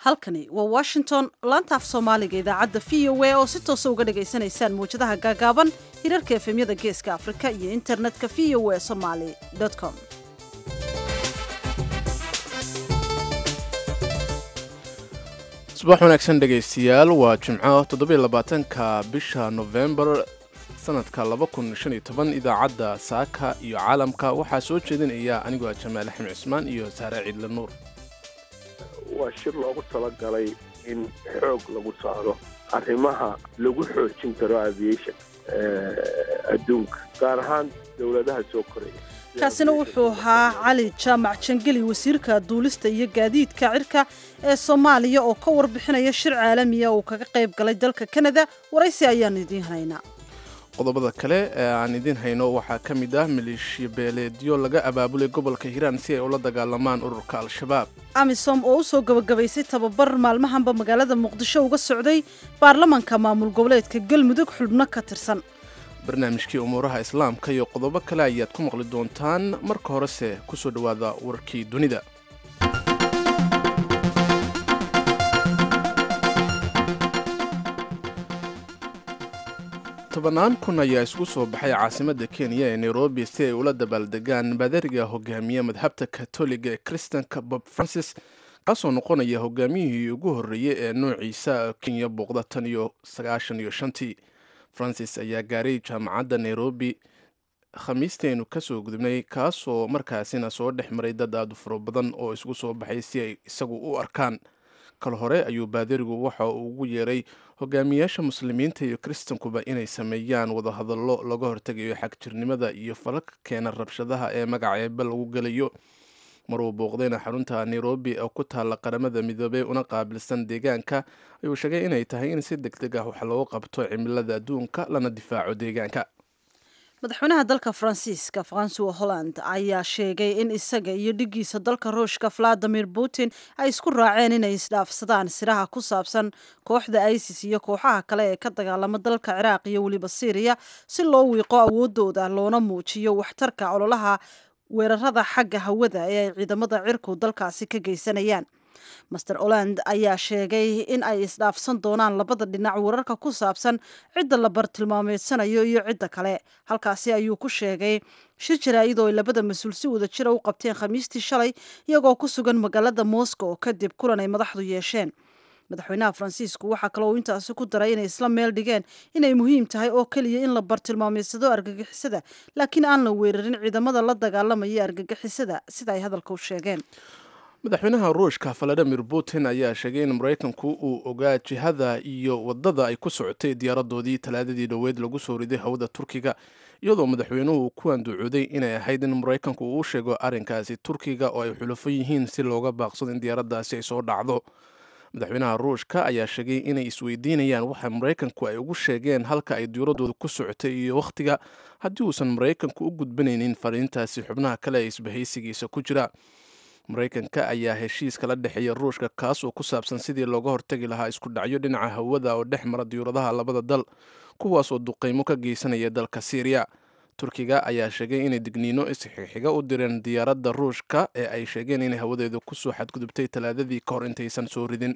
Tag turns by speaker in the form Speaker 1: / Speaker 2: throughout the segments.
Speaker 1: halkani waa washington laanta af soomaaliga idaacadda v o a oo si toosa uga dhagaysanaysaan mawjadaha gaagaaban hirarka efemyada geeska afrika iyo internetka v o a somaly com
Speaker 2: subax wanaagsan dhegaystayaal waa jimco toddobylabaatanka bisha nofembar sanadka laba kun shan iyo toban idaacadda saaka iyo caalamka waxaa soo jeedinaya anigoo ah jamaal axmed cismaan iyo saare ciidle nuur
Speaker 3: waa shir loogu talagalay in xoog lagu saaro arrimaha lagu xoojin karo aviation adduunka gaar ahaan dowladaha soo koraya
Speaker 1: kaasina wuxuu ahaa cali jaamac jangeli wasiirka duulista iyo gaadiidka cirka ee soomaaliya oo ka warbixinaya shir caalamiya uu kaga qayb galay dalka kanada waraysi ayaanu idiin haynaa
Speaker 2: qodobada kale ee aan idiin hayno waxaa ka mid ah maleeshiya beeleedyo laga abaabulay gobolka hiiraan si ay ula dagaalamaan ururka al-shabaab
Speaker 1: amisom oo u soo gabagabaysay tababar maalmahanba magaalada muqdisho uga socday baarlamanka maamul goboleedka galmudug xubno ka tirsan
Speaker 2: barnaamijkii umuuraha islaamka iyo qodobo kale ayaad ku maqli doontaan marka horese ku soo dhowaada warkii dunida tobannaan kun ayaa isku soo baxay caasimadda kenya ee nairobi si ay ula dabaaldegaan baadariga hogaamiye madhabta katoliga ee kristanka bob francis kaasoo noqonaya hogaamiyihii ugu horreeyey ee noociisa kenya booqda tan iyo sagaashan iyo shantii francis ayaa gaaray jaamacadda nairobi khamiistaynu kasoo gudubnay kaasoo markaasina soo dhex maray dad aada u faro badan oo isku soo baxay si ay isagu u arkaan kal hore ayuu baadarigu waxa uu ugu yeeray hogaamiyaasha muslimiinta iyo kristankuba inay sameeyaan wadahadallo laga hortegayo xagjirnimada iyo falaka keena rabshadaha ee magaca eebe lagu gelayo maruu booqdayna xarunta nairobi oo ku taalla qaramada midoobey una qaabilsan deegaanka ayuu sheegay inay tahay in si deg deg ah wax loogu qabto cimilada adduunka lana difaaco deegaanka
Speaker 1: madaxweynaha dalka faransiiska francois holland ayaa sheegay in isaga iyo dhigiisa dalka ruushka valadimir putin ay isku raaceen inay isdhaafsadaan siraha ku saabsan kooxda isis iyo kooxaha kale ee ka dagaalama dalka ciraaq iyo weliba syriya si loo wiiqo awoodooda loona muujiyo waxtarka ololaha weerarada xagga hawada ee ay ciidamada cirku dalkaasi ka geysanayaan master oland ayaa sheegay in ay isdhaafsan doonaan labada dhinac wararka ku saabsan cidda la bartilmaameedsanayo iyo cidda kale halkaasi ayuu ku sheegay shir jaraa'id oo ay labada mas-uul si wada jira u qabteen khamiistii shalay iyagoo ku sugan magaalada moscow kadib kulan ay madaxdu yeesheen madaxweynaha faransiisku waxaa kaloo intaasi ku daray inay isla meel dhigeen inay muhiim tahay oo keliya in la bartilmaameedsado argagixisada laakiin aan la weerarin ciidamada la dagaalamaya argagixisada sida ay hadalka u sheegeen
Speaker 2: madaxweynaha ruushka valadimir putin ayaa sheegay in maraykanku uu ogaa jihada iyo wadada ay ku socotay diyaaradoodii talaadadii dhoweed lagu soo riday hawada turkiga iyadoo madaxweynuhu ku anducooday inay ahayd in maraykanku uu sheego arrinkaasi turkiga oo ay xulafo yihiin si looga baaqsado in diyaaraddaasi ay soo dhacdo madaxweynaha ruushka ayaa sheegay inay isweydiinayaan waxa maraykanku ay ugu sheegeen halka ay diyaaradooda ku socotay iyo wakhtiga haddii uusan maraykanku u gudbanaynin fariintaasi xubnaha kale ee isbahaysigiisa ku jira maraykanka ayaa heshiis kala dhexeeya ruushka kaas oo ku saabsan sidii looga hortagi lahaa isku dhacyo dhinaca hawada oo dhex mara diyuuradaha labada dal kuwaas oo duqaymo ka geysanaya dalka syriya turkiga ayaa sheegay inay digniino isxixiga u direen diyaaradda ruushka ee ay sheegeen inay hawadeedu kusoo xadgudubtay talaadadii ka hor intaysan soo ridin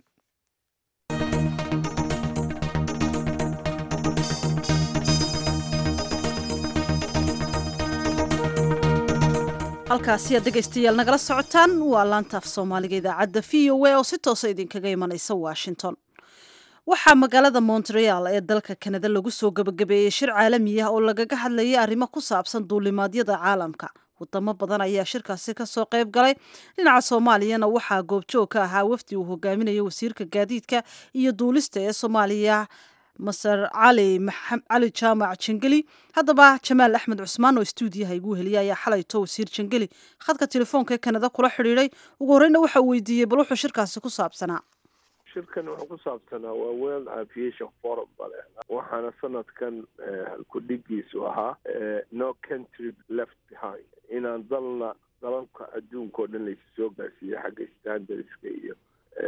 Speaker 1: halkaasi aad dhegaystayaal nagala socotaan waa laantaaf soomaaliga idaacadda v o a oo si toosa idinkaga imanaysa washington waxaa magaalada montreal ee dalka kanada lagu soo gabagabeeyey shir caalami ah oo lagaga hadlayay arrimo ku saabsan duulimaadyada caalamka wadamo badan ayaa shirkaasi kasoo qayb galay dhinaca soomaaliyana waxaa goobjoog ka ahaa wafdi uu hogaaminayo wasiirka gaadiidka iyo duulista ee soomaaliya maser cali cali jaamac jangeli haddaba jamaal axmed cusmaan oo stuudiyaha igu heliya ayaa xalayto wasiir jangeli khadka telefoonka ee kanada kula xidhiiday ugu horreyna waxa uu weydiiyey bal wuxuu shirkaasi ku saabsanaa
Speaker 3: shirkan wuxuu ku saabsanaa waa world aviation forum bale waxaana sanadkan halkudhigiisu ahaa no country left behind inaan dalna dalalka adduunka oo dhan laysu soo gaarsiiyo xagga standardska iyo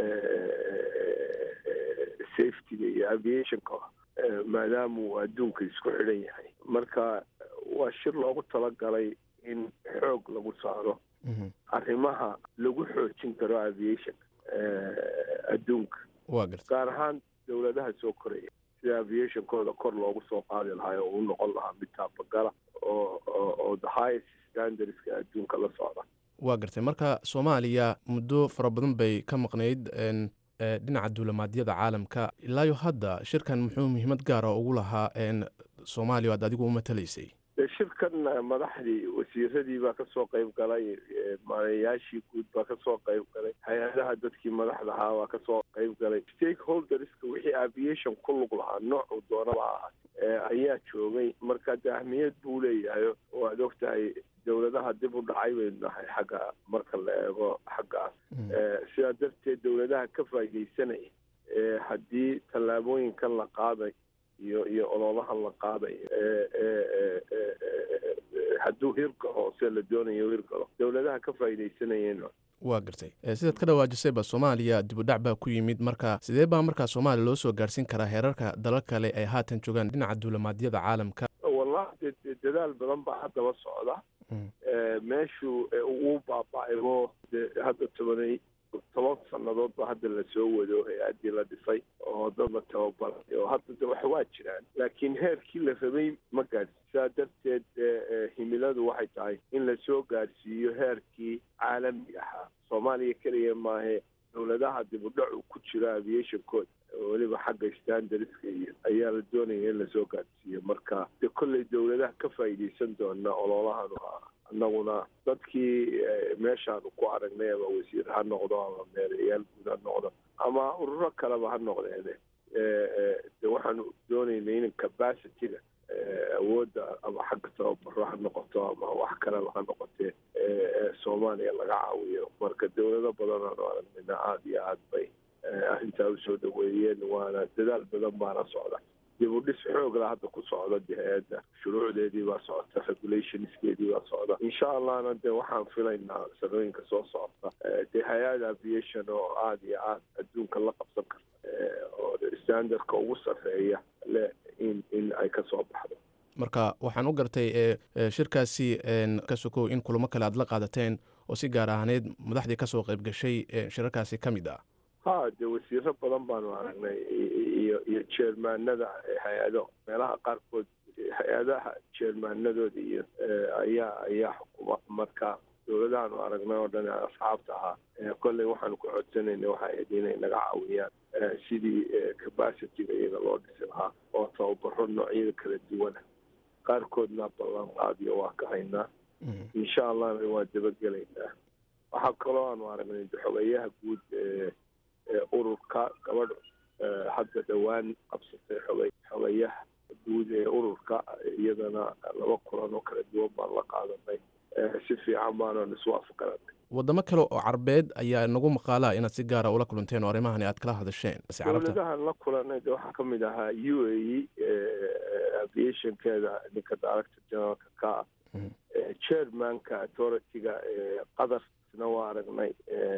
Speaker 3: safetyga iyo aviationka maadaama uu adduunka isku xidhan yahay marka waa shir loogu talagalay in xoog lagu saaro arrimaha lagu xoojin karo aviation adduunka
Speaker 2: waa garta
Speaker 3: gaar ahaan dowladaha soo koraya sida aviationkooda kor loogu soo qaadi lahaa oo u noqon lahaa mid taabagala oo oo the highest standardska adduunka la socda
Speaker 2: waa gartay marka soomaaliya muddo fara badan bay ka maqnayd dhinaca duulamaadyada caalamka ilaayo hadda shirkan muxuu muhiimad gaara ugu lahaa soomaaliya aad adigu u matalaysay
Speaker 3: shirkan madaxdii wasiiradii baa kasoo qayb galay maareeyaashii guud baa kasoo qayb galay hay-adaha dadkii madaxda ahaa baa kasoo qayb galay stakeholderska wixii aviation ku lug lahaa noocuu doonaba ahaa ayaa joogay marka de ahmiyad buu leeyahay waad ogtahay dowladaha dib u dhacay baynu nahay xagga marka la eego xaggaas sidaa darteed dowladaha ka faaidaysanaya haddii tallaabooyinkan la qaaday iyo iyo ololahan la qaaday hadduu hirgalo se la doonayo hirgalo dowladaha ka faaidaysanayeen
Speaker 2: waa gartay sidaad ka dhawaajisayba soomaaliya dib u dhac baa ku yimid marka sidee baa markaa soomaaliya loo soo gaarhsiin karaa heerarka dalal kale ay haatan joogaan dhinaca duulamaadyada caalamka
Speaker 3: wallahi dadaal badan baa haddaba socda meeshuu uu baaba-aybo de hadda tobanay toban sannadood ba hadda lasoo wado hay-addii la dhisay oo dad la tababaray oo hadda de wax waa jiraan laakiin heerkii la rabay ma gaadhsi saa darteed himiladu waxay tahay in lasoo gaadhsiiyo heerkii caalamiga ahaa soomaaliya keliya maahe dowladaha dib u dhacu ku jiro aviationkooda weliba xagga standardska iyo ayaa la doonaya in lasoo gaadhsiiyo marka de kolley dowladaha ka faa'iidaysan doona ololahanu annaguna dadkii meeshaanu ku aragnay ama wasiir ha noqdo ama meerayaal guud ha noqdo ama ururo kaleba ha noqdeene de waxaanu doonaynay in capacityga awoodda ama xagga tababaro ha noqoto ama wax kaleba ha noqotee soomaaliya laga caawiyo marka dowlado badan aanu aragnayna aada iyo aad bay arrintaa usoo dhaweeyeen waana dadaal badan baana socda dib u dhis xoogla hadda ku socda de hay-adda shuruucdeedii baa socota regulationskeedii baa socda insha allahna de waxaan filaynaa sanooyinka soo socota de hay-ada aviation oo aada iyo aad adduunka la qabsan karta oo standardka ugu sarreeya le in in ay kasoo baxdo
Speaker 2: marka waxaan u gartay shirkaasi ka sokow in kulamo kale aad la qaadateen oo si gaar ahaaneed madaxdii kasoo qayb gashay shirarkaasi ka mid ah
Speaker 3: ha de wasiiro badan baanu aragnay iyo iyo jeermaanada hay-ado meelaha qaarkood hay-adaha jeermaanadooda iyo ayaa ayaa xukuma marka dowladahaanu aragnay oo dhan asxaabta ahaa kolley waxaanu ku codsanayna waxay ahayd inay naga caawiyaan sidii capacityga iyaga loo dhisi lahaa oo tababaro noocyada kala duwana qaarkoodna ballan qaadiyo waa ka haynaa insha allahna waa dabagelaynaa waxaa kaloo aanu aragnay xogeyaha guud ururka gabadh hadda dhowaan qabsatay xogay xogayaha guud ee ururka iyadana laba kulan oo kala duwan baan la qaadanay si fiican baanan iswaafaqanay
Speaker 2: wadamo kale oo carbeed ayaa nagu maqaalaa inaad si gaara ula kulanteen oo arrimahani aad kala hadasheen
Speaker 3: dowladahan la kulanay de waxaa kamid ahaa u a e aviationkeeda ninka director generalka ka ah chairmanka authorityga qadarna waa aragnay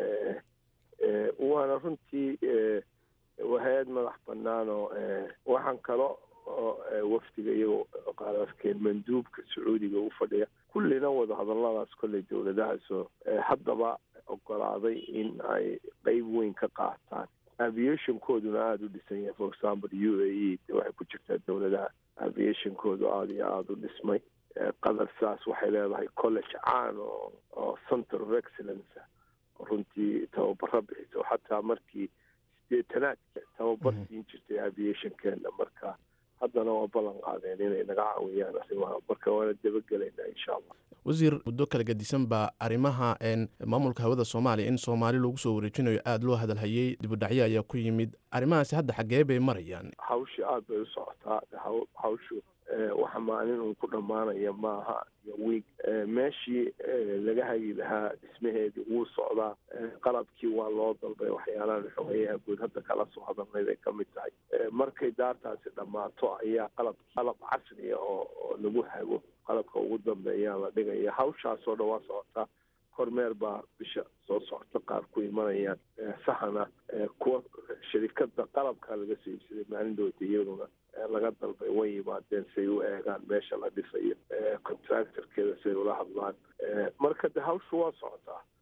Speaker 3: waana runtii hay-ad madax banaan oo waxaan kalo oo wafdiga iyagoo qaararkeen manduubka sacuudiga u fadhiya kullina wada hadalladaas kolley dowladahaasoo haddaba ogolaaday in ay qeyb weyn ka qaataan aviationkooduna aada u dhisan yahay for example u a e waxay ku jirtaa dowladaha aviationkoodu aada iyo aada u dhismay qatar saas waxay leedahay college caan oo oo center of excellence runtii tababaro bixiso xataa markii sideetanaadka tababar siin jirtay aviationkeena marka haddana waa ballan qaadeen inay naga caawiyaan arrimaha marka waana dabagelaynaa insha allah
Speaker 2: wasiir muddo kala gadisan baa arrimaha maamulka hawada soomaaliya in soomaali lagu soo wareejinayo aada loo hadalhayey dibudhacyo ayaa ku yimid arrimahaasi hadda xaggee bay marayaan
Speaker 3: hawshii aada bay u socotaa hawshu waxa maalin uun ku dhammaanaya maaha iyo wiig meeshii laga hagi lahaa dhismaheedii wuu socdaa qalabkii waa loo dalbay waxyaalahan xogeyaha guud hadda kala soo hadalnay bay ka mid tahay markay daartaasi dhammaato ayaa qalab qalab casriya oo oo lagu hago qalabka ugu dambeeyaa la dhigaya hawshaasoo dhan waa socotaa kormeer baa bisha soo socota qaar ku imanayaan sahana kuwa shirikada qalabka laga soo iibsaday maalin dhowta iyaduna laga dalbay way yimaadeen say u eegaan meesha la dhisayo contractorkeeda say ula hadlaan marka de hawshu waa socotaa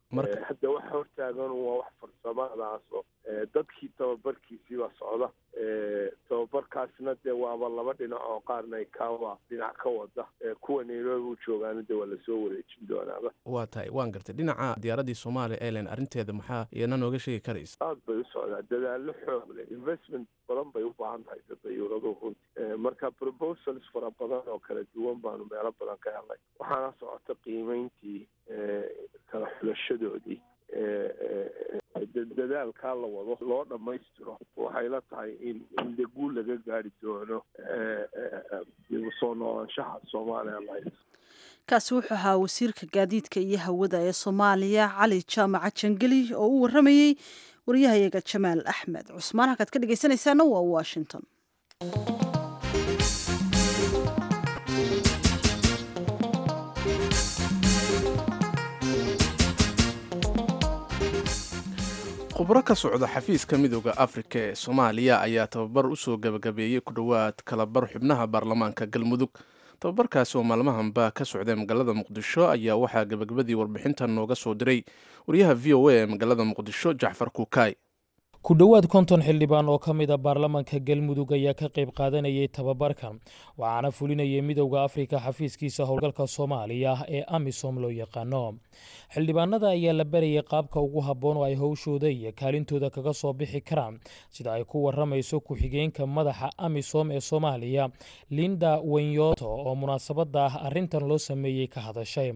Speaker 3: hadda waxa hortaagan waa wax farsamadaasoo dadkii tababarkiisiibaa socda tababarkaasna dee waaba laba dhinac oo qaarna ikawa dhinac ka wada kuwa nairobi u joogaana dee waa lasoo wareejin doonaaba
Speaker 2: waa tahay waan gartay dhinaca diyaaradii somalia airline arrinteeda maxaa iyana nooga sheegi karaysa
Speaker 3: aad bay u socdaa dadaalo xoog leh investment badan bay u baahan tahay dayuuradu runti marka proposals fara badan oo kala duwan baanu meelo badan ka helnay waxaana socota qiimeyntii kala xulashadoodii dadaalkaa la wado loo dhammaystiro waxay la tahay in in de guul laga gaari doono dib u soo noolaanshaha soomaaliya airlines
Speaker 1: kaasi wuxuu ahaa wasiirka gaadiidka iyo hawada ee soomaaliya cali jaamaca jangeli oo u waramayey waryahayaga jamaal axmed cusmaan halkaad ka dhegeysanaysaana waa washington
Speaker 2: khubro ka socda xafiiska midooda afrika ee soomaaliya ayaa tababar usoo gabagabeeyey ku dhowaad kalabar xubnaha baarlamaanka galmudug tababarkaasi oo maalmahanba ka socday magaalada muqdisho ayaa waxaa gabagabadii warbixintan nooga soo diray wariyaha v o a ee magaalada muqdisho jacfar kuukay
Speaker 4: ku dhowaad konton xildhibaan oo ka mid a baarlamaanka galmudug ayaa ka qayb qaadanayay tababarkan waxaana fulinayay midowda afrika xafiiskiisa howlgalka soomaaliya ee amisom loo yaqaano xildhibaanada ayaa la barayay qaabka ugu habboon oo ay howshooda iyo kaalintooda kaga soo bixi karaan sida ay ku waramayso ku-xigeenka madaxa amisom ee soomaaliya linda wenyoto oo munaasabada ah arrintan loo sameeyey ka hadashay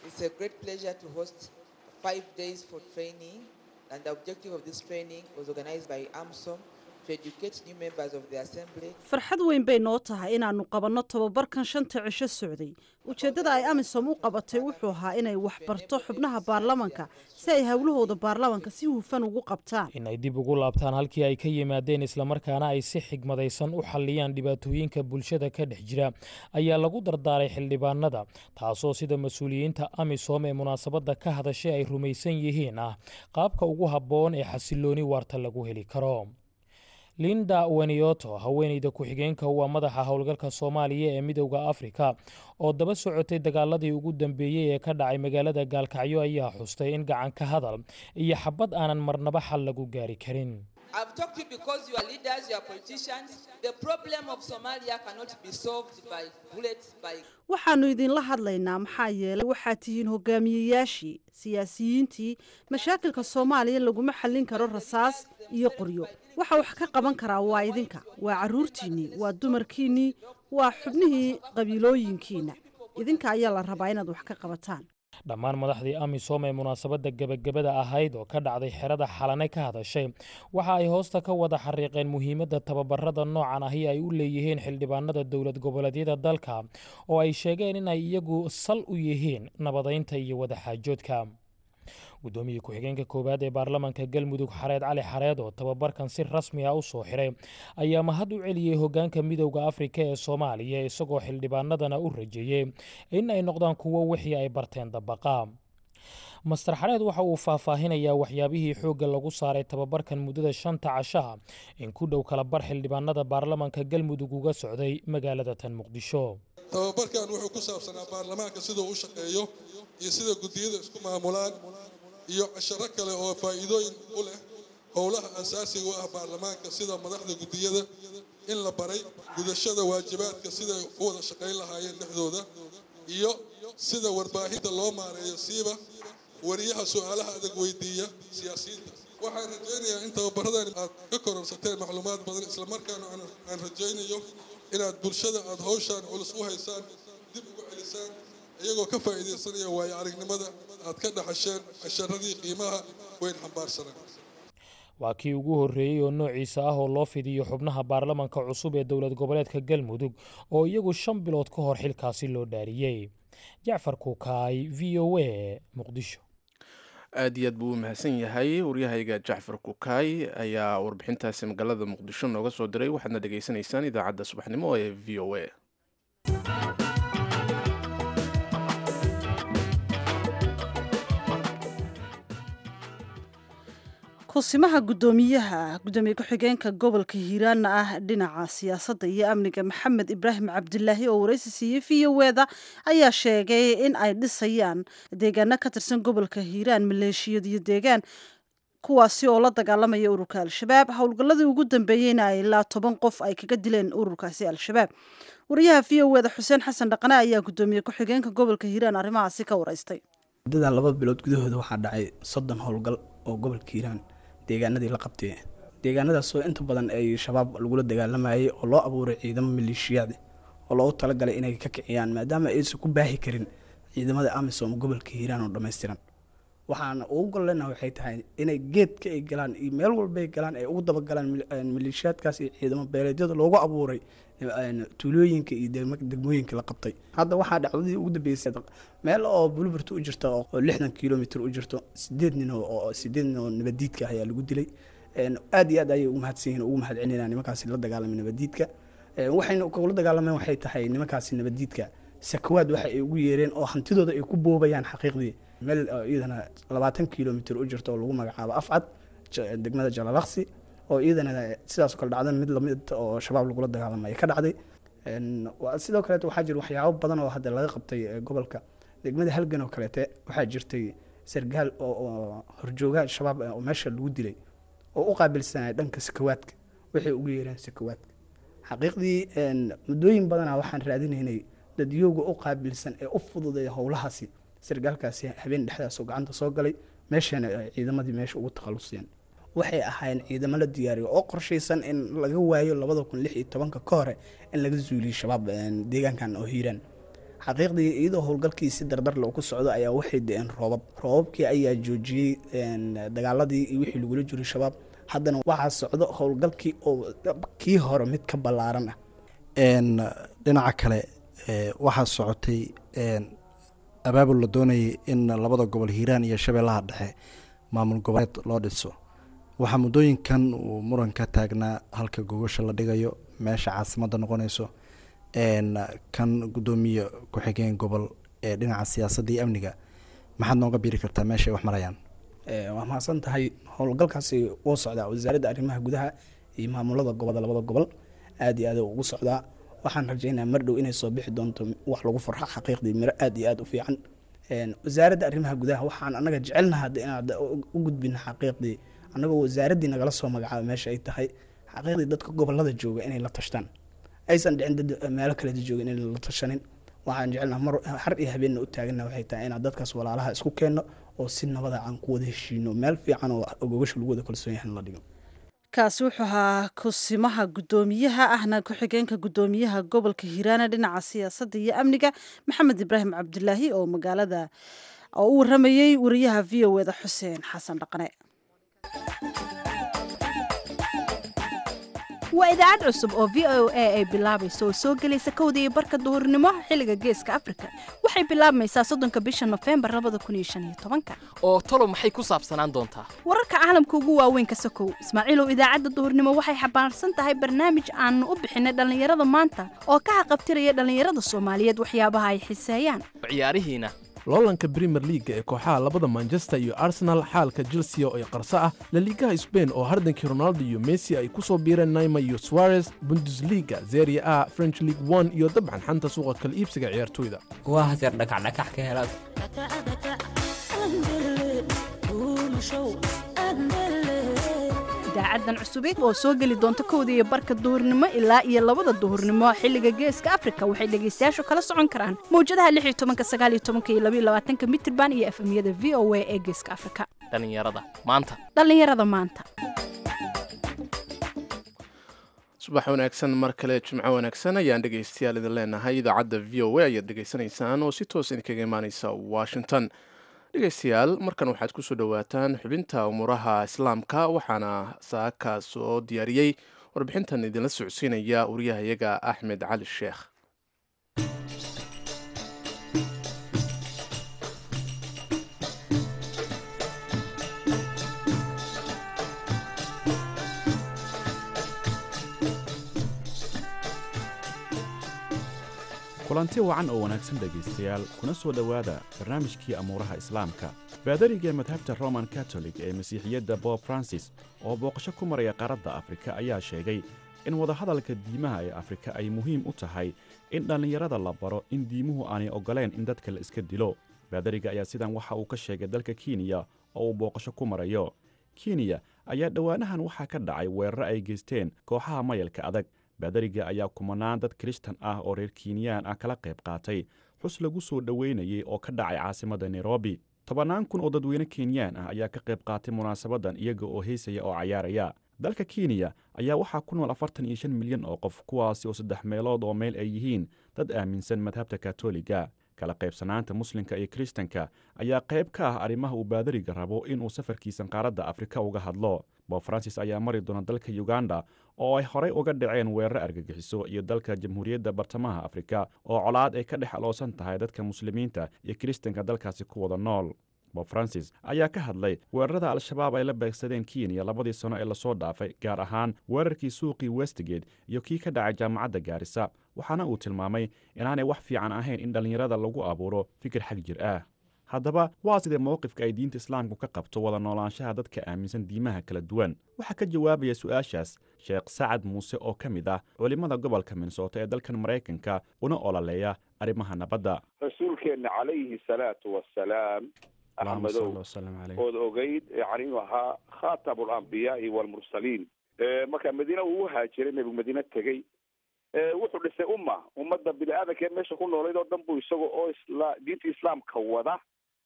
Speaker 5: and the objective of this training was organized by AMSOM to educate new members of the assembly.
Speaker 1: farxad weyn bay noo tahay inaannu qabanno tababarkan shanta cisho socday ujeeddada ay amisom u qabatay wuxuu ahaa inay wax barto xubnaha baarlamanka si ay howlahooda baarlamanka si hufan ugu qabtaan
Speaker 4: inay dib ugu laabtaan halkii ay ka yimaadeen islamarkaana ay si xigmadaysan u xalliyaan dhibaatooyinka bulshada ka dhex jira ayaa lagu dardaaray xildhibaanada taasoo sida mas-uuliyiinta amisom ee munaasabadda ka hadashay ay rumaysan yihiin ah qaabka ugu habboon ee xasilooni waarta lagu heli karo linda wenioto haweeneyda ku-xigeenka waa madaxa howlgalka soomaaliya ee midowda afrika oo daba socotay dagaaladii ugu dambeeyey ee ka dhacay magaalada gaalkacyo ayaa xustay in gacan ka hadal iyo xabad aanan marnaba xal lagu gaari karin
Speaker 5: I've talked to you because you are leaders, you are politicians. The problem of Somalia cannot be solved by bullets, by
Speaker 1: waxaannu idinla hadlaynaa maxaa yeelay waxaad tihiin hogaamiyeyaashii siyaasiyiintii mashaakilka soomaaliya laguma xallin karo rasaas iyo qoryo waxa wax ka qaban karaa waa idinka waa carruurtiinnii waa dumarkiinnii waa xubnihii qabiilooyinkiinna idinka ayaa la rabaa inaad wax ka qabataan
Speaker 4: dhammaan madaxdii amisom ee munaasabadda gebagabada ahayd oo ka dhacday xerada xalane ka hadashay waxa ay hoosta ka wada xariiqeen muhiimadda tababarada noocan ahi ay u leeyihiin xildhibaanada dowlad goboleedyada dalka oo ay sheegeen inay iyagu sal u yihiin nabadaynta iyo wadaxaajoodka gudoomiye ku-xigeenka koowaad ee baarlamaanka galmudug xareed cali xareed oo tababarkan si rasmi ah u soo xiray ayaa mahad u celiyey hogaanka midowda afrika ee soomaaliya isagoo xildhibaanadana u rajeeyey in ay noqdaan kuwo wixii ay barteen dabaqa master xareed waxa uu faahfaahinayaa waxyaabihii xoogga lagu saaray tababarkan muddada shanta cashaha in ku dhow kala bar xildhibaanada baarlamaanka galmudug uga socday magaalada tan muqdisho
Speaker 6: tababarkan wuxuu ku saabsanaa baarlamaanka siduu u shaqeeyo iyo sida guddiyada isku maamulaan iyo casharo kale oo faa'iidooyin u leh howlaha asaasiga u ah baarlamaanka sida madaxda guddiyada in la baray gudashada waajibaadka siday u wada shaqayn lahaayeen dhexdooda iyo sida warbaahinta loo maareeyo siiba wariyaha su-aalaha adag weydiiya siyaasiyiinta waxaan rajaynayaa in tababaradan aad ka kororsateen macluumaad badan islamarkaana aan rajaynayo inaad bulshada aada howshaan culus u haysaan dib ugu celisaan iyagoo ka faa'iidaysanaya waayo aragnimada aad ka dhaxasheen casharadii qiimaha weyn xambaarsanaa
Speaker 4: waa kii ugu horreeyey oo noociisa ah oo loo fidiyo xubnaha baarlamanka cusub ee dowlad goboleedka galmudug oo iyagu shan bilood ka hor xilkaasi loo dhaariyey jacfar kuukaay v o a muqdisho
Speaker 2: aad iyo aad buu u mahadsan yahay waryahayga jacfar kukaay ayaa warbixintaasi magaalada muqdisho nooga soo diray waxaadna dhegaysanaysaan idaacadda subaxnimo ee v o a
Speaker 1: kusimaha gudoomiyaha gudoomiye ku-xigeenka gobolka hiiraanna ah dhinaca siyaasadda iyo amniga maxamed ibraahim cabdilaahi oo waraysi siiyey v o eda ayaa sheegay in ay dhisayaan deegaano ka tirsan gobolka hiiraan maleeshiyad iyo deegaan kuwaasi oo la dagaalamaya ururka al-shabaab howlgalladii ugu dambeeyeyna ay ilaa toban qof ay kaga dileen ururkaasi al-shabaab wariyaha v o eda xuseen xasan dhaqane ayaa gudoomiye ku-xigeenka gobolka hiiraan arrimahaasi ka waraystay
Speaker 7: muddadan laba bilood gudahooda waxaa dhacay soddon howlgal oo gobolka hiiraan deegaanadii la qabtay deegaanadaasoo inta badan ay shabaab lagula dagaalamayay oo loo abuuray ciidamo maleeshiyaad oo loogu talagalay inay ka kiciyaan maadaama aysan ku baahi karin ciidamada amisom gobolka hiiraan oo dhammaystiran waxaana ugu gollena waxay tahay inay geedka ay galaan iyo meel walbay galaan ay ugu dabagalaan maleeshiyaadkaas iyo ciidamo beeleedyada loogu abuuray tuulooyinka iyo degmooyinka la qabtay hadda waxaa dhacdadii ugu dambeysay meel oo bulburta u jirta oo lixdan kilomitr u jirto sideed nin oo sideed nin oo nabadiidka ayaa lagu dilay aad iyo aad ayay ugu mahadsan yihin ugu mahad celinayaan nimankaasi la dagaalamay nabadiidka waxayna kula dagaalameen waxay tahay nimankaasi nabadiidka sakawaad waxa ay ugu yeereen oo hantidooda ay ku boobayaan xaqiiqdii meel iyadana labaatan kilomitr u jirta oo lagu magacaabo afcad degmada jalalaqsi oo iyadana sidaasoo kale dhacda mid lamid oo shabaab lagula dagaalamay ka dhacday sidoo kaleete waxaa jira waxyaabo badan oo hadda laga qabtay gobolka degmada halgan oo kaleete waxaa jirtay sargaal oo horjooga shabaab oo meesha lagu dilay oo u qaabilsanaya dhanka sakawaadka waxay ugu yeereen sakawaadka xaqiiqdii muddooyin badana waxaan raadinaynay dadyooga u qaabilsan ee u fududeeya howlahaasi sargaalkaasi habeen dhexdaas oo gacanta soo galay meeshana ciidamadii meesha ugu takhaluseen waxay ahaayeen ciidamo la diyaariyo oo qorshaysan in laga waayo labada kun lix iyo tobanka ka hore in laga zuuliyo shabaab deegaankan oo hiiraan xaqiiqdii iyadoo howlgalkii si dardarle ku socdo ayaa waxay da-een roobab roobabkii ayaa joojiyey dagaaladii iyo wixii lagula jiray shabaab haddana waxaa socdo howlgalkii oo kii hore mid ka ballaaran ah
Speaker 8: dhinaca kale waxaa socotay abaabul la doonayay in labada gobol hiiraan iyo shabeellaha dhexe maamul goboleed loo dhiso waxaa muddooyinkan uu muran ka taagnaa halka gogosha la dhigayo meesha caasimadda noqonayso kan guddoomiye ku-xigeen gobol ee dhinaca siyaasadda iyo amniga maxaad nooga biiri kartaa meesha ay wax marayaan
Speaker 7: waa mahadsan tahay howlgalkaasi wuu socdaa wasaaradda arrimaha gudaha iyo maamulada goboda labada gobol aad iyo aad ugu socdaa waxaan rajaynaa mar dhow inay soo bixi doonto wax lagu farxo xaqiiqdii miro aad iyo aad u fiican wasaaradda arrimaha gudaha waxaan anaga jecelnaha inaad u gudbina xaqiiqdii annagoo wasaaraddii nagala soo magacaabo meesha ay tahay xaqiiqdii dadka gobolada jooga inay la tashtaan aysan dhicin dad meelo kaleda jooga inay la tashanin waxaan jecelnaha mar har iyo habeenna u taagana waxay tahay inaad dadkaas walaalaha isku keenno oo si nabada aan ku wada heshiino meel fiican oo ogogasha lagu wada kalsoon yahay la dhigo
Speaker 1: kaasi wuxuu ahaa kusimaha guddoomiyaha ahna ku-xigeenka guddoomiyaha gobolka hiiraana dhinaca siyaasadda iyo amniga maxamed ibraahim cabdilaahi oo magaalada oo u waramayey wariyaha v o eda xuseen xasan dhaqane
Speaker 9: waa idaacad cusub oo v o a ay bilaabayso oo soo gelaysa kowda iyo barka duhurnimo xilliga geeska afrika waxay bilaabmaysaa soddonka bisha nofembar labada kun iyo shan iyo tobanka
Speaker 10: oo talo maxay ku saabsanaan doontaa
Speaker 9: wararka caalamka ugu waaweyn ka sokow ismaaciilow idaacadda duhurnimo waxay xambaarsan tahay barnaamij aanu u bixinay dhallinyarada maanta oo ka xaqabtiraya dhallinyarada soomaaliyeed waxyaabaha ay xiseeyaan
Speaker 10: ciyaarihiina
Speaker 2: loolanka brimer leaga ee kooxaha labada manchester iyo arsenal xaalka chelsea oo ay qarso ah laliigaha sbain oo hardankii ronaldo iyo messi ay ku soo biireen naima iyo suarez bundesliga zeria a french league one iyo dabcan xanta suuqa kala iibsiga ciyaartoyda
Speaker 11: waa haseer dhakacdhakax ka helaad
Speaker 9: idaacadan cusubeed oo soo geli doonta kowda iyo barka duhurnimo ilaa iyo labada duhurnimo xilliga geeska afrika waxay dhegaystayaashu kala socon karaan mawjadaha lix iyo tobanka sagaal iyo tobanka iyo labaiyo labaatanka mitirban iyo efemyada v o a ee geeska afrika
Speaker 10: dhallinyarada maanta
Speaker 9: dhallinyarada maanta
Speaker 2: subax wanaagsan mar kale jimco wanaagsan ayaan dhegaystayaal idin leenahay idaacadda v o a ayaad dhegaysanaysaan oo si toos idinkaga imaaneysa washington dhegaystayaal markan waxaad kusoo dhowaataan xubinta umuuraha islaamka waxaana saaka soo diyaariyey warbixintan idinla socodsiinaya wariyahayaga axmed cali sheekh
Speaker 12: kulanti wacan oo wanaagsan dhegaystayaal kuna soo dhowaada barnaamijkii amuuraha islaamka baadariga madhabta roman katolik ee masiixiyadda bob francis oo booqasho ku maraya qaaradda afrika ayaa sheegay in wadahadalka diimaha ee afrika ay muhiim u tahay in dhallinyarada la baro in diimuhu aanay oggoleen in dadka la iska dilo baadariga ayaa sidan waxa uu ka sheegay dalka kenya oo uu booqasho ku marayo kenya ayaa dhowaanahan waxaa ka dhacay weeraro ay geysteen kooxaha mayalka adag baadariga ayaa kumanaan dad kirishtan ah oo reer kinyaan ah kala qayb qaatay xus lagu soo dhoweynayay oo ka dhacay caasimadda nairobi tobannaan kun oo dadweyne kenyaan ah ayaa ka qayb qaatay munaasabaddan iyaga oo heysaya oo cayaaraya dalka kenya ayaa waxaa ku nool afartan iyo shan milyan oo qof kuwaasi oo saddex meelood oo meel ay yihiin dad aaminsan madhabta katoliga kala qaybsanaanta muslimka iyo kiristanka ayaa qayb ka ah arrimaha uu baadariga rabo inuu safarkiisan qaaradda afrika uga hadlo bob francis ayaa mari doona dalka uganda oo ay horey uga dhaceen weeraro argagixiso iyo dalka jamhuuriyadda bartamaha afrika oo colaad ay ka dhex aloosan tahay dadka muslimiinta iyo kiristanka dalkaasi ku wada nool bob francis ayaa ka hadlay weerarada al-shabaab ay la beegsadeen kenya labadii sano ee lasoo dhaafay gaar ahaan weerarkii suuqii westgate iyo kii ka dhacay jaamacadda gaarisa waxaana uu tilmaamay inaanay wax fiican ahayn in dhallinyarada lagu abuuro fikir xag jir ah haddaba waa sidee mowqifka ay diinta islaamku ka qabto wada noolaanshaha dadka aaminsan diimaha kala duwan waxaa ka jawaabaya su-aashaas sheekh sacad muuse oo ka mid ah culimmada gobolka minnesota ee dalkan maraykanka una ololeeya arrimaha nabadda
Speaker 13: rasuulkeenna calayhi salaatu wasalaam axmedow ood ogeyd yani inuu ahaa khatamu alambiyaai waalmursaliin marka madiina uu u haajiray nebigu madiine tegey wuxuu dhisay umma ummadda bini aadamkee meesha ku noolayd oo dhan buu isaga oo isla diinta islaamka wada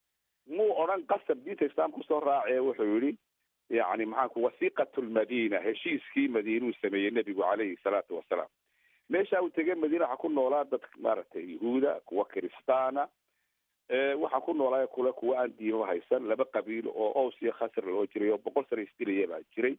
Speaker 13: muu odhan qasab diinta islaamka kusoo raacee wuxuu yihi yani maxaanku wasiqatu lmadina heshiiskii madiinuu sameeyey nebigu calayhi salaatu wasalaam meesha uu tegey madiina waxaa ku noolaa dad maaragtay yahuuda kuwa kiristaana waxaa ku noolaayo kule kuwa aan diimo haysan laba qabiil oo ows iyo khasr loo jiray oo boqol sana isdilaya baa jiray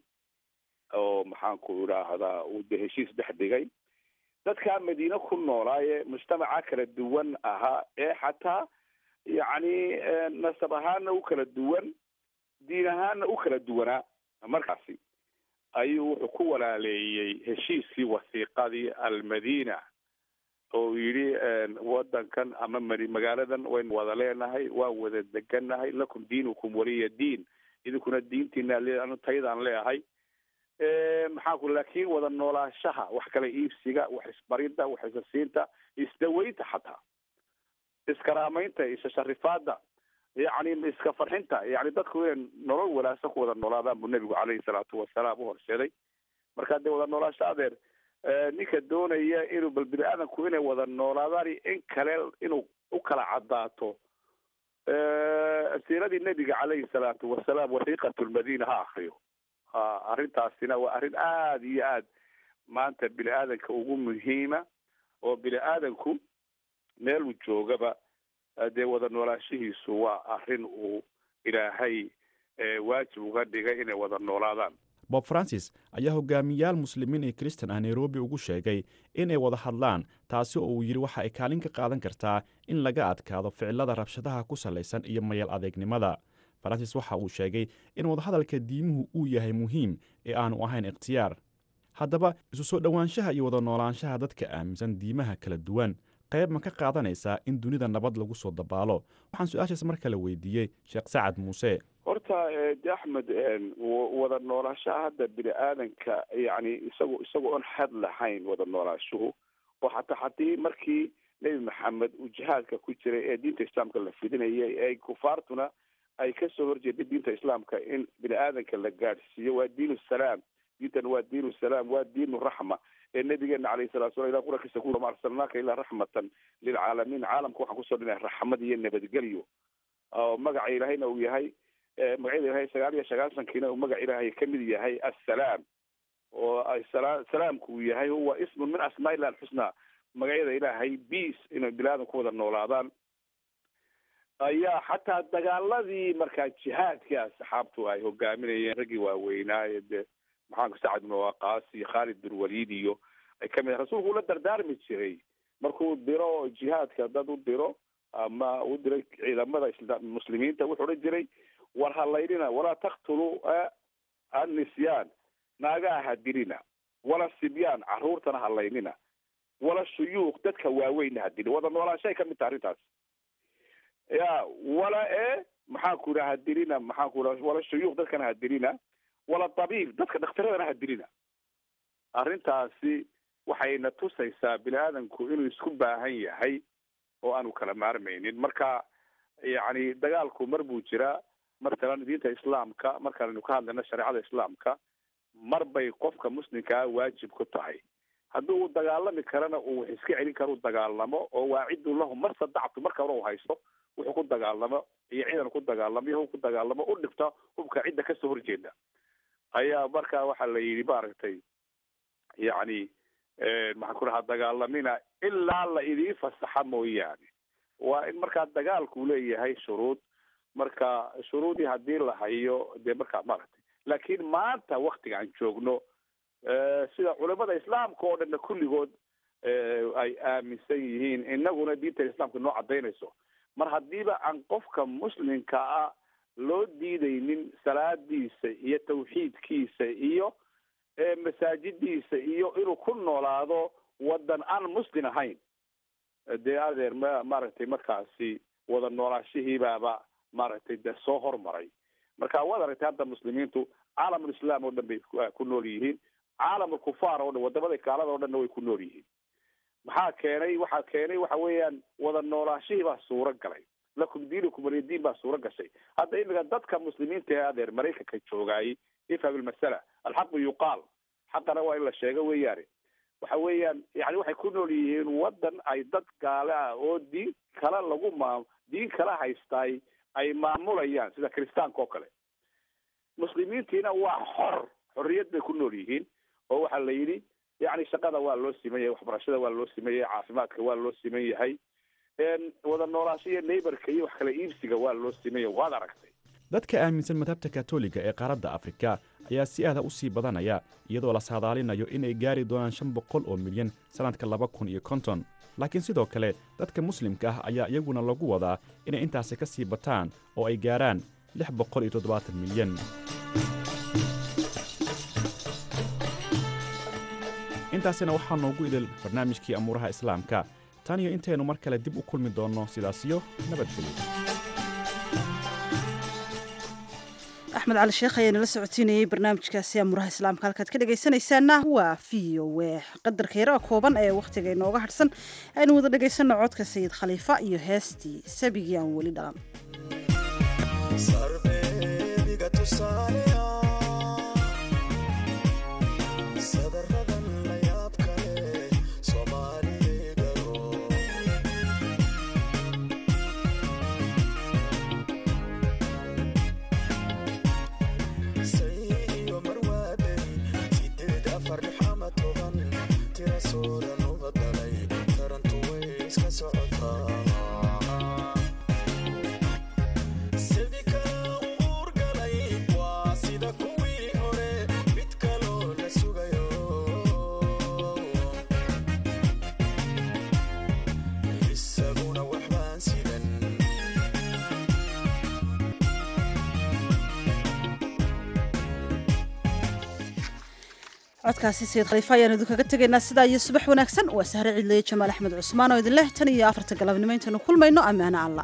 Speaker 13: oo maxaanku idhaahdaa uu de heshiis dhex dhigay dadkaa madiine ku noolaaye mujtamaca kala duwan ahaa ee xataa yacni nasab ahaana u kala duwan diin ahaana u kala duwanaa markaasi ayuu wuxuu ku walaaleeyey heshiiskii wasiiqadii almadina oo yidhi wadankan ama madi magaaladan waynu wada leenahay waan wada degannahay lakum diinukum waliya diin idinkuna diintiina le taydaan leeahay maxaanku laakiin wada noolaashaha wax kala iibsiga wax isbaridda wax isasiinta isdaweynta xataa iskaraamaynta isasharifaada yacni iska farxinta yani dadku inay nolol wanaagsan ku wada noolaadaan buu nebigu caleyhi salaatu wasalaam u horseeday marka dee wada noolaasho adeer ninka doonaya inuu bal bini aadamku inay wada noolaadaan in kale inuu u kala cadaato siiradii nebiga caleyhi salaatu wasalaam wasiiqatu lmadina ha akriyo ha arrintaasina waa arrin aada iyo aad maanta bini aadanka ugu muhiima oo bini aadanku meeluu joogaba dee wada noolaashihiisu waa arrin uu ilaahay waajib uga dhigay inay wada noolaadaan
Speaker 12: bob francis ayaa hogaamiyaal muslimiin iyo kristan ah nairobi ugu sheegay inay wada hadlaan taasi oo uu yidhi waxa ay kaalin ka qaadan kartaa in laga adkaado ficilada rabshadaha ku salaysan iyo mayal adeegnimada francis waxa uu sheegay in wadahadalka diimuhu uu yahay muhiim ee aanu ahayn ikhtiyaar haddaba isu soo dhowaanshaha iyo wada noolaanshaha dadka aaminsan diimaha kala duwan qayb ma ka qaadanaysaa in dunida nabad lagu soo dabaalo waxaan su-aashaas mar kale weydiiyey sheekh sacad muuse
Speaker 13: horta de axmed wada noolaashaha hadda bini aadanka yani isago isagoo on xad lahayn wada noolaashuhu oo hataa haddii markii nebi maxamed uu jihaadka ku jiray ee diinta islaamka la fidinayay ee kufaartuna ay kasoo horjeeday diinta islaamka in bini aadanka la gaadhsiiyo waa diin salaam diintan waa diin salaam waa diin raxma ee nabigeena alayhi salatu sala ila qurakiisa ku ma arsalnaaka ilaa raxmatan lilcaalamiin caalamka waxaan kusoo dhinay raxmad iyo nabadgelyo oo magaca ilaahayna uu yahay magacyada ilahay sagaal iyo sagaasankiina uu magaca ilaahay kamid yahay assalaam oo salaamku uu yahay huwa ismun min asmaa ilah alxusna magacyada ilaahay beace inay bini ku wada noolaadaan ayaa xataa dagaaladii markaa jihaadka asxaabtu ay hogaaminayeen raggii waaweynaaye dee maxaanku sacad ibn waqaas iyo khaalid bin waliid iyo ay kamid rasuulku ula dardaarmi jiray markuu diro jihaadka dad u diro ama u diray ciidamada muslimiinta wuxuu odhan jiray war halaynina walaa taktuluu annisyaan naagaha ha dilina wala sibyaan caruurtana halaynina wala shuyuuq dadka waaweynna ha dilin wada noolaanshahay ka mid taha arrintaas ya wala e maxaan ku idhaha ha dilina maxaan ku idhaha wala shuyuuq dadkana ha dilina wala tabiib dadka dhakhtaradana ha dilina arrintaasi waxayna tusaysaa bini aadamku inuu isku baahan yahay oo aanu kala maarmaynin marka yacni dagaalku mar buu jiraa matalan diinta islaamka markaanaynu ka hadlayno shareecada islaamka mar bay qofka muslimkaa waajib ku tahay haddii uu dagaalami karana uu wax iska celin karo u dagaalamo oo waacidun lahu mar sadactu marka hore u haysto wuxuu ku dagaalamo iyo ciidan ku dagaalamo iyo hub ku dagaalamo u dhigta hubka cidda kasoo horjeeda ayaa marka waxaa la yidhi maaragtay yacni maxaan ku dhahaa dagaalamina ilaa la idiin fasaxa mooyaane waa in markaa dagaalku leeyahay shuruud marka shuruudii haddii la hayo dee markaa maaragtay laakiin maanta waktiga aan joogno sida culimada islaamka oo dhanna kulligood ay aaminsan yihiin inaguna diinta islaamka noo cadaynayso mar haddiiba aan qofka muslimka ah loo diidaynin salaadiisa iyo tawxiidkiisa iyo masaajidiisa iyo inuu ku noolaado wadan aan muslim ahayn dee adeer ma maaragtay markaasi wada noolaashihiibaaba maaragtay dee soo hormaray marka waad aragtay hadda muslimiintu caalamulislaam oo dhan bay ku nool yihiin caalamulkufaar oo dhan wadamada gaalada o dhanna way ku nool yihiin maxaa keenay waxaa keenay waxa weeyaan wada noolaashihii baa suuro galay lakum diinukum waliya diin baa suuro gashay hadda imika dadka muslimiinta ee adeer maraykanka joogaayay ifham ilmasala alxaqu yuqaal xaqana waa in la sheego weeyaane waxa weeyaan yani waxay ku nool yihiin wadan ay dad gaale ah oo diin kale lagu maam diin kala haystaay ay maamulayaan sida kiristaanka oo kale muslimiintiina waa xor xorriyad bay ku nool yihiin oo waxaa la yidhi yani shaqada waa loo siman yahay waxbarashada waa loo siman yahay caafimaadka waa loo siman yahay wada noolaasho iyo neighborka iyo wax kala iibsiga waa loo siman yahay waad aragtay
Speaker 12: dadka aaminsan madhabta katoliga ee qaaradda afrika ayaa si aada u sii badanaya iyadoo la saadaalinayo inay gaari doonaan shan boqol oo milyan sannadka laba kun iyo konton laakiin sidoo kale dadka muslimka ah ayaa iyaguna lagu wadaa inay intaasi ka sii bataan oo ay gaarhaan lix boqol iyo toddobaatan milyan intaasina waxaa noogu idil barnaamijkii amuuraha islaamka tan iyo intaynu mar kale dib u kulmi doonno sidaasiyo nabadgelyo
Speaker 1: axmed cali sheekh ayaa nala socotiinayey barnaamijkaasi amuuraha islaamka halkaad ka dhegaysanaysaana waa v o w qadarka yaraha kooban ee wakhtiga inooga hadhsan aynu wada dhegaysanno codka sayid khaliifa iyo heestii sabigii aan weli dhalan codkaasi sayid khaliifa ayaan idinkaga tegaynaa sidaa iyo subax wanaagsan waa sahre cidleye jamaal axmed cusmaan oo idin leh tan iyo afarta galabnimo intaynu kulmayno ammaano alla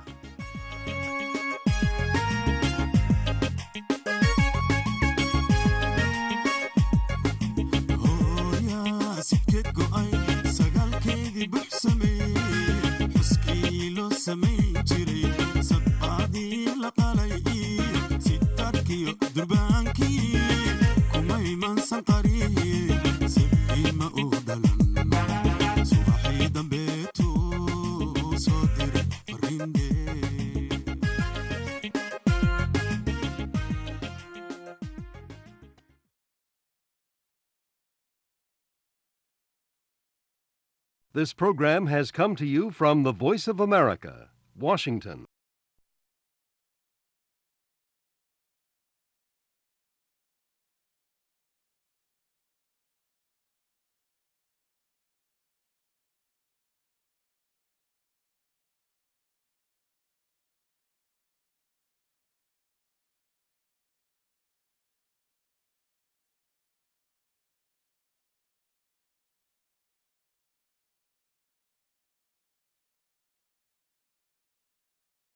Speaker 14: This program has come to you from the Voice of America, Washington.